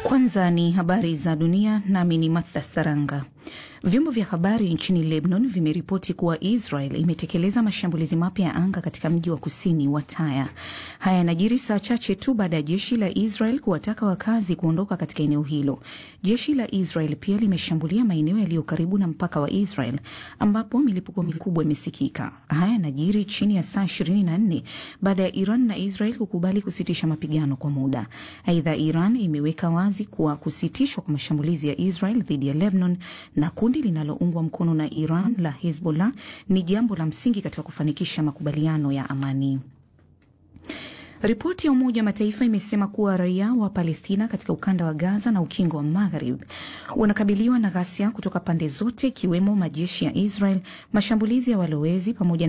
Kwanza ni habari za dunia, nami ni Martha Saranga. Vyombo vya habari nchini Lebanon vimeripoti kuwa Israel imetekeleza mashambulizi mapya ya anga katika mji wa kusini wa Taya. Haya yanajiri saa chache tu baada ya jeshi la Israel kuwataka wakazi kuondoka katika eneo hilo. Jeshi la Israel pia limeshambulia maeneo yaliyo karibu na mpaka wa Israel ambapo milipuko mikubwa imesikika. Haya yanajiri chini ya saa 24 baada ya Iran na Israel kukubali kusitisha mapigano kwa muda. Aidha, Iran imeweka wazi kuwa kusitishwa kwa mashambulizi ya Israel dhidi ya Lebanon na kundi linaloungwa mkono na Iran la Hezbollah ni jambo la msingi katika kufanikisha makubaliano ya amani. Ripoti ya Umoja wa Mataifa imesema kuwa raia wa Palestina katika ukanda wa Gaza na ukingo wa Magharibi wanakabiliwa na ghasia kutoka pande zote, ikiwemo majeshi ya Israel, mashambulizi ya walowezi pamoja